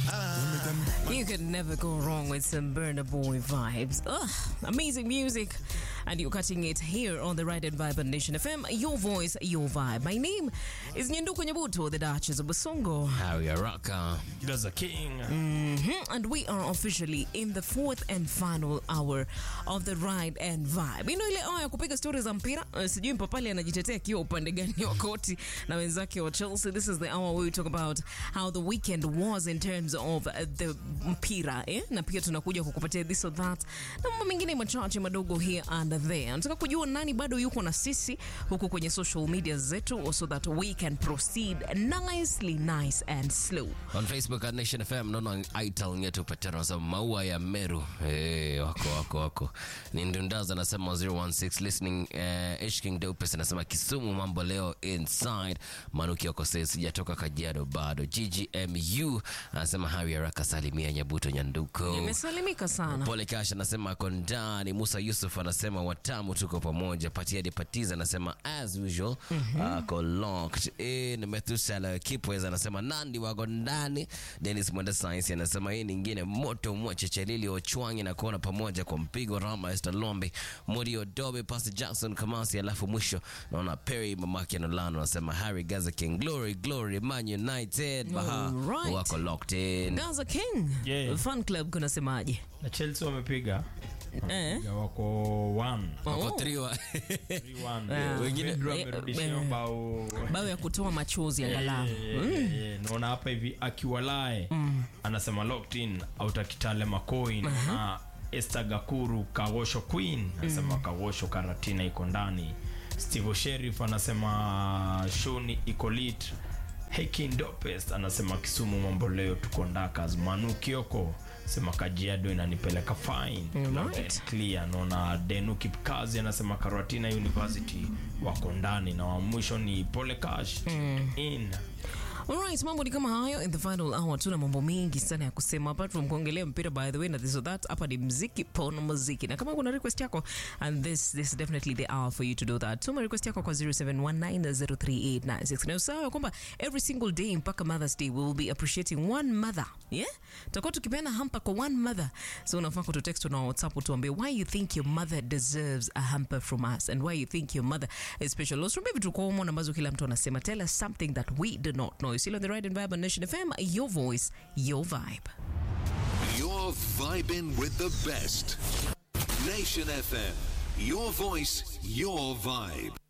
You could never go wrong with some Burner Boy vibes. Ugh, amazing music. And you're cutting it here on the Right and Vibe on Nation FM. Your voice, your vibe. My name is Nyenduko Nyabuto, the Duchess of Basongo. Harry Araka. There's a king. Mhm. And we are officially in the fourth and final hour of the Ride and Vibe. Ino ile hour ya kupiga stori za mpira. Uh, sijui Mpapali anajitetea akiwa upande gani wa koti na wenzake wa Chelsea. This is the hour where we talk about how the weekend was in terms of uh, the mpira eh? na pia tunakuja kukupatia this or that na mambo mengine machache madogo here and there. Nataka kujua nani bado yuko na sisi huku kwenye social media zetu so that we can proceed nicely nice and slow. On Facebook at Nation FM naona Aital Nyeto Patero anasema maua ya Meru. Hey, wako wako wako. Ni Ndundaza anasema 016 listening uh, H King Dopes anasema Kisumu mambo leo inside. Manuki wako sasa sijatoka Kajiado bado. GGMU anasema Harry Araka salimia Nyabuto Nyanduko. Imesalimika sana. Pole Cash anasema ako ndani. Musa Yusuf anasema watamu, tuko pamoja. Patia de Patiza anasema as usual ako locked in. Methusela Kipweza anasema Nandi wako ndani. Dennis Mwenda Science anasema hii nyingine moto mwache Chelili Ochwangi na kuona pamoja kwa mpigo. Rama Esther Lombe Muri Odobe Pastor Jackson Kamasi, alafu mwisho naona Perry mamake Nolano anasema Harry Gaza King Glory Glory Man United Baha Alright. wako locked in. Gaza King Yeah. fan club kunasemaje? Na Chelsea wamepiga Eh? Wamepiga wako one. Wako Oh. triwa. 3-1. Ah. Wengine- Pedro eh, amerudishia eh, bao bao ya kutoa machozi angalau. Eh, eh, naona hapa hivi akiwalae anasema locked in autakitale macoin na Esther Gakuru Kawosho Queen anasema Kawosho Karatina iko ndani. Steve Sheriff anasema Shoni iko lit. Hekin Dopest anasema Kisumu mambo leo tuko ndakas. Manu Kioko sema Kajiado inanipeleka fine. Alright. Loud and clear. Naona Denu Kipkazi anasema Karatina University wako ndani na wa mwisho ni Pole Cash in Alright, mambo ni kama hayo in the final hour. Tuna mambo mengi sana ya kusema apart from kuongelea mpira by the way na this or that. Hapa ni mziki pono muziki, na kama kuna request yako and this this is definitely the hour for you to do that. Tuma request yako kwa 0719038963 na usahau ya kwamba every single day mpaka Mother's Day we will be appreciating one mother yeah, tutakuwa tukipeana hampa kwa one mother, so unafaa kututext na WhatsApp utuambie why you think your mother deserves a hamper from us and why you think your mother is special. Usirumbie vitu kwa umo ambazo kila mtu anasema. Tell us something that we do not know. You're still on the right and vibe on Nation FM. Your voice, your vibe. You're vibing with the best. Nation FM. Your voice, your vibe.